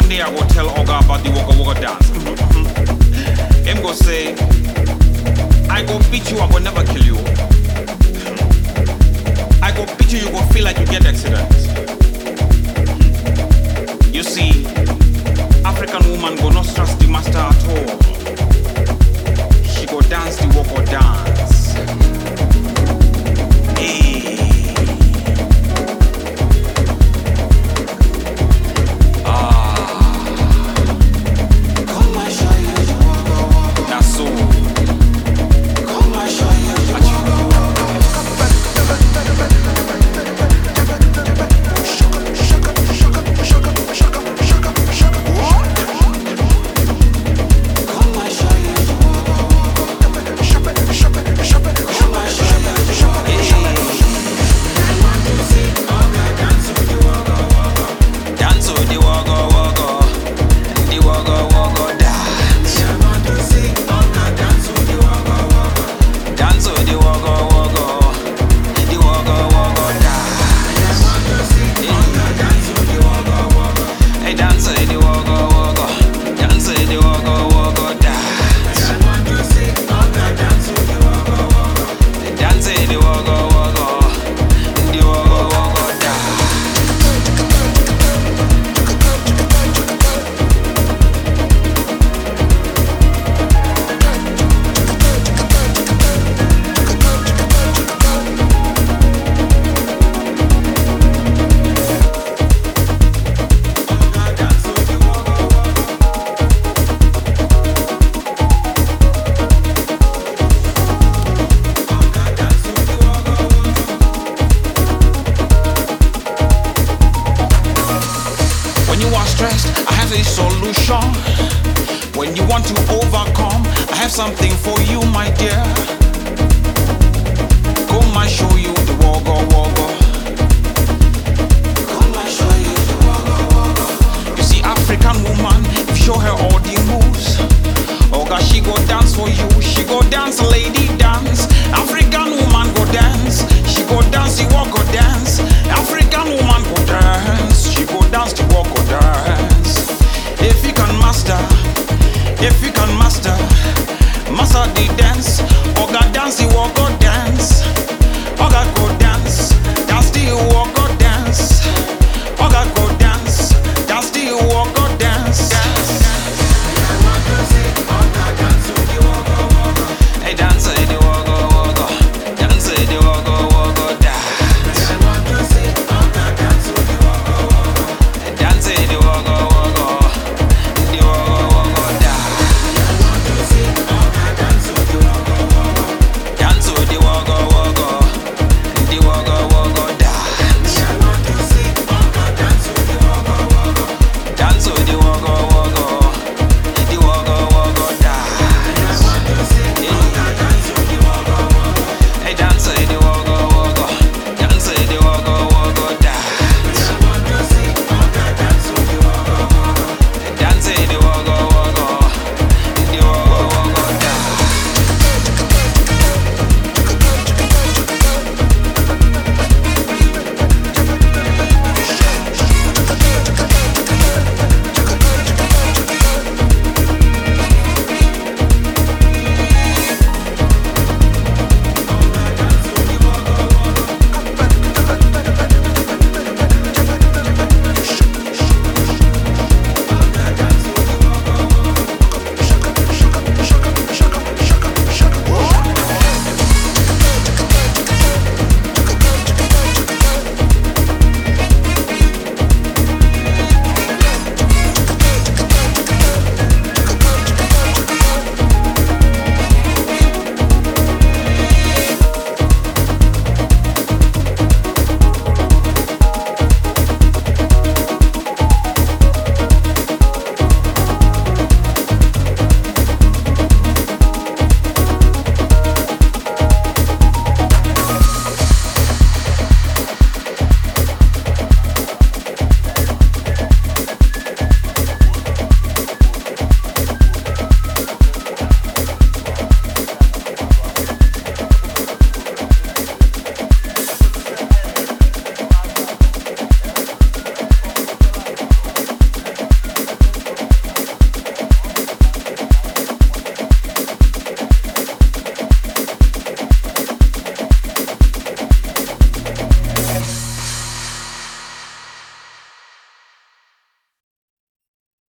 day I go tell Oga about the Waka Waka dance. Him go say, I go beat you, I go never kill you. I go beat you, you go feel like you get accident. You see, African woman go not trust the master at all. She go dance the Waka dance. Hey. Na so. Dance to the wago wago, the wago wago dance. Dance to the wago wago, the wago wago dance. Hey, dance to the wago wago, dance to the wago wago dance. Dance to the wago wago, the wago wago dance. When you are stressed, I have a solution. When you want to overcome, I have something for you, my dear. Come, I show you the wogo wogo. You see, African woman, if you show her all the moves. Oh God, she go dance for you. She go dance, lady dance. African woman go dance. She go dance, the walk go dance. African woman go dance. She go dance, the walk go dance.